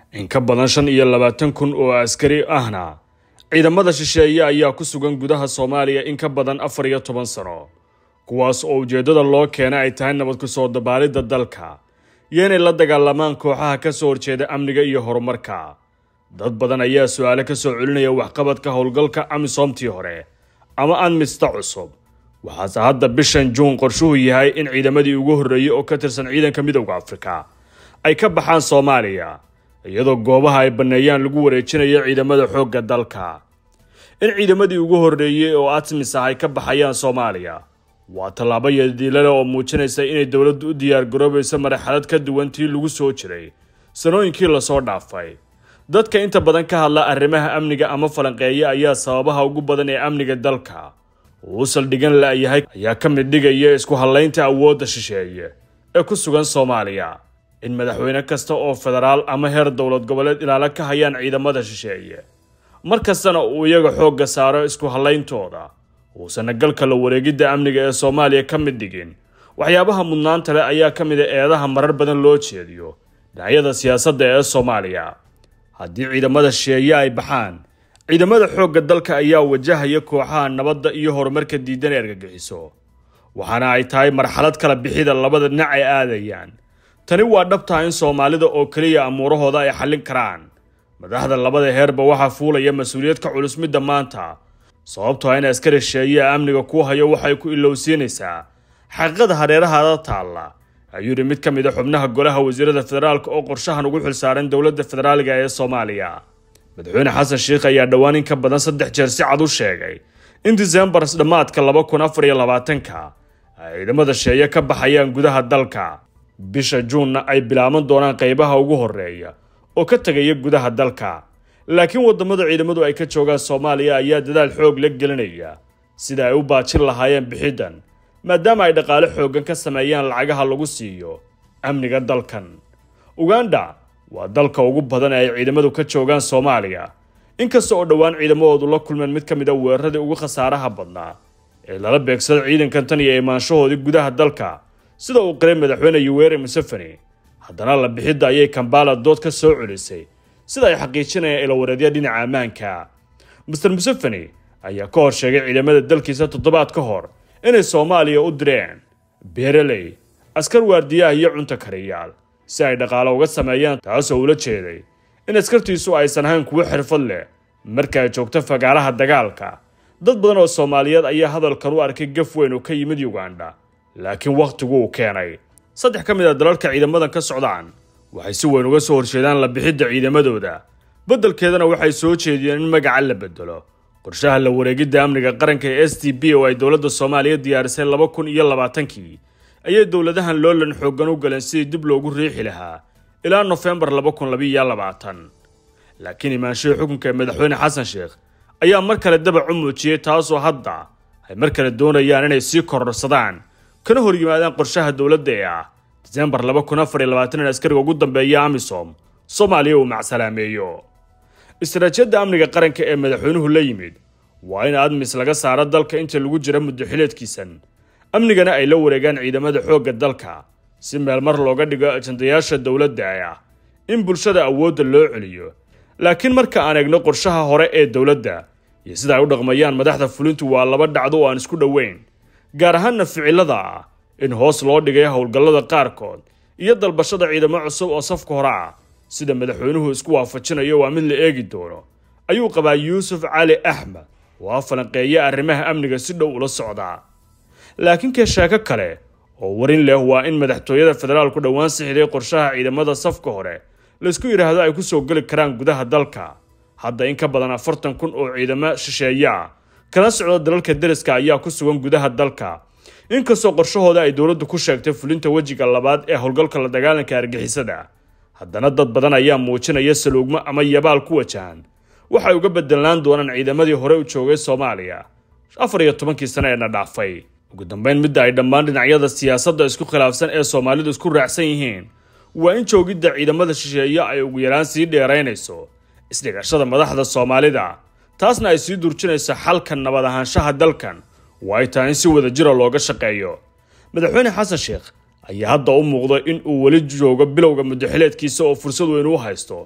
in ka badan shan iyo labaatan kun oo askari ahna ciidamada shisheeye ayaa ku sugan gudaha soomaaliya in ka badan afar iyo toban sano kuwaas oo ujeeddada loo keena ay tahay nabad ku soo dabaalidda dalka iyo inay la dagaalamaan kooxaha ka soo horjeeda amniga iyo horumarka dad badan ayaa su-aale ka soo celinaya waxqabadka howlgalka amisoomtii hore ama anmista cusub waxaase hadda bishan juun qorshuhu yahay in ciidamadii ugu horreeyey oo ka tirsan ciidanka midowda afrika ay ka baxaan soomaaliya iyadoo goobaha ay banneeyaan lagu wareejinayo ciidamada xoogga dalka in ciidamadii ugu horreeyey oo atmis ah ay ka baxayaan soomaaliya waa tallaabo yadiilale oo muujinaysa inay dowladdu u diyaargaroobayso marxalad ka duwan tii lagu soo jiray sanooyinkii lasoo dhaafay dadka inta badan ka hadla arrimaha amniga ama falanqeeya ayaa sababaha ugu badan ee amniga dalka uu saldhigan la-yahay ayaa ka mid dhigaya isku hallaynta awoodda shisheeye ee ku sugan soomaaliya in madaxweyne kasta oo federaal ama heer dowlad goboleed ilaalo ka hayaan ciidamada shisheeye mar kastana uu iyaga xoogga saaro isku hallayntooda uusana galka la wareegidda amniga ee soomaaliya ka mid dhigin waxyaabaha mudnaanta leh ayaa ka mid a eedaha marar badan loo jeediyo dhinacyada siyaasadda ee soomaaliya haddii ciidamada shisheeye ay baxaan ciidamada xoogga dalka ayaa wajahaya kooxaha nabadda iyo horumarka diidan ee argagixiso waxaana ay tahay marxalad kala bixida labada dhinac ay aadayaan tani waa dhabtaha in soomaalida oo keliya amuurahooda ay xallin karaan madaxda labada heerba waxaa fuulaya mas-uuliyad ka culus midda maanta sababtoo in askari shisheeye amniga ku hayo waxay ku ilowsiinaysaa xaqiiqada hareerahaada taalla ayuu yidhi mid ka mid a xubnaha golaha wasiirada federaalka oo qorshahan ugu xilsaaran dowladda federaaliga ee soomaaliya madaxweyne xasan sheikh ayaa dhowaan in ka badan saddex jeer si cad u sheegay in disembar dhammaadka laba kun afar iyo labaatanka ay ciidamada sheeye ka baxayaan gudaha dalka bisha juunna ay bilaaban doonaan qeybaha ugu horeeya oo ka tegaya gudaha dalka laakiin wadamada ciidamadu ay ka joogaan soomaaliya ayaa dadaal xoog la gelinaya sida ay u baajin lahaayeen bixiddan maadaama ay dhaqaale xooggan ka sameeyaan lacagaha lagu siiyo amniga dalkan uganda waa dalka ugu badan ee ay ciidamadu ka joogaan soomaaliya inkasta oo dhowaan ciidamadoodu la kulmeen mid ka mid a weeraradii ugu khasaaraha badnaa ee lala beegsada ciidankan tan iyo imaanshahoodii gudaha dalka sida uu qiray madaxweyne yuweri museveni haddana la bixidda ayay kambala dood ka soo celisay sida ay xaqiijinayaan ilawareedya dhinaca ammaanka master museveni ayaa ka hor sheegay ciidamada dalkiisa toddobaad ka hor inay soomaaliya u direen beereley askar waardiyaha iyo cunto kariyaal si ay dhaqaalo uga sameeyaan taasoo ula jeeday in askartiisu aysan ahayn kuwo xirfad leh marka ay joogto fagaaraha dagaalka dad badan oo soomaaliyeed ayaa hadalkan u arkay gaf weyn oo ka yimid uganda laakiin wakhtigu uu keenay saddex ka mid a dalalka ciidamadan ka socdaan waxay si weyn uga soo horjeedaan la bixidda ciidamadooda beddelkeedana waxay soo jeediyeen in magaca la bedelo qorshaha la wareegidda amniga qaranka ee s t b oo ay dowladda soomaaliya diyaarisay laba kun iyo labaatankii ayay dowladahan loolan xooggan u galeen sidii dib loogu riixi lahaa ilaa nofembar laba kun labiiyo labaatan laakiin imaanshihii xukunka ee madaxweyne xasan sheekh ayaa mar kale dabac u muujiyey taasoo hadda ay mar kale doonayaan inay sii kororsadaan kana hor yimaadaan qorshaha dowladda ee ah disembar laba kun afar iyo labaatan in askariga ugu dambeeya amisom soomaaliya uu macsalaameeyo istaraatijyadda amniga qaranka ee madaxweynuhu la yimid waa in admis laga saaro dalka inta lagu jira muddo xileedkiisan amnigana ay la wareegaan ciidamada xoogga dalka si meel mar looga dhigo ajandayaasha dowladda ah in bulshada awoodda loo celiyo laakiin marka aan eegno qorshaha hore ee dowladda iyo sida ay u dhaqmayaan madaxda fulintu waa laba dhacdo oo aan isku dhoweyn gaar ahaanna ficilada ah in hoos loo dhigay howlgallada qaarkood iyo dalbashada ciidamo cusub oo safka hore ah sida madaxweynuhu isku waafajinayo waa mid la eegi doono ayuu qabaa yuusuf cali axmed oo a falanqeeya arrimaha amniga si dhow ula socdaa laakiin kee sheeko kale oo warin leh waa in madaxtooyada federaalku dhowaan sixiday qorshaha ciidamada safka hore laysku yidhaahdo ay ku soo geli karaan gudaha dalka hadda in ka badan afartan kun oo ciidamo shisheeye ah kana socda dalalka deriska ayaa ku sugan gudaha dalka inkastoo qorshahooda ay dowladdu ku sheegtay fulinta wejiga labaad ee howlgalka la dagaalanka argixisada haddana dad badan ayaa muujinaya saluugmo ama yabaal ku wajahan waxay uga bedelaan doonaan ciidamadii hore u joogay soomaaliya afar iyo tobankii sano eena dhaafay ugu dambeyn midda ay dhammaan dhinacyada siyaasadda isku khilaafsan ee soomaalidu isku raacsan yihiin waa in joogidda ciidamada shisheeye ay ugu yaraan sii dheeraynayso isdhigashada madaxda soomaalida taasna ay sii durjinayso xalka nabad ahaanshaha dalkan oo ay tahay in si wada jira looga shaqeeyo madaxweyne xasan sheekh ayaa hadda u muuqda in uu weli joogo bilowga muddaxileedkiisa oo fursad weyn u haysto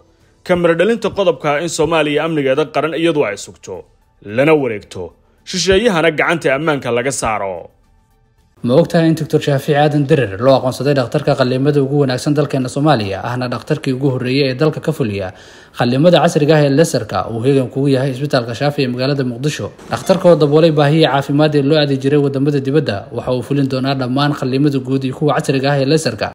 kamaradhalinta qodobka in soomaaliya amnigeeda qaran iyadu ay sugto lana wareegto shisheeyahana gacanta ammaanka laga saaro ma ogtahay in doctor shaafiic aadan derer loo aqoonsaday dhakhtarka qallimada ugu wanaagsan dalkeena soomaaliya ahna dhakhtarkii ugu horreeyay ee dalka ka fuliya qallimada casriga ah ee lesarka uu heegan kugu yahay isbitaalka shaafi ee magaalada muqdisho dhakhtarka oo daboolay baahiyii caafimaad ee loo aadi jiray wadamada dibadda waxa uu fulin doonaa dhammaan qallimada guud iyo kuwa casriga ah ee lesarka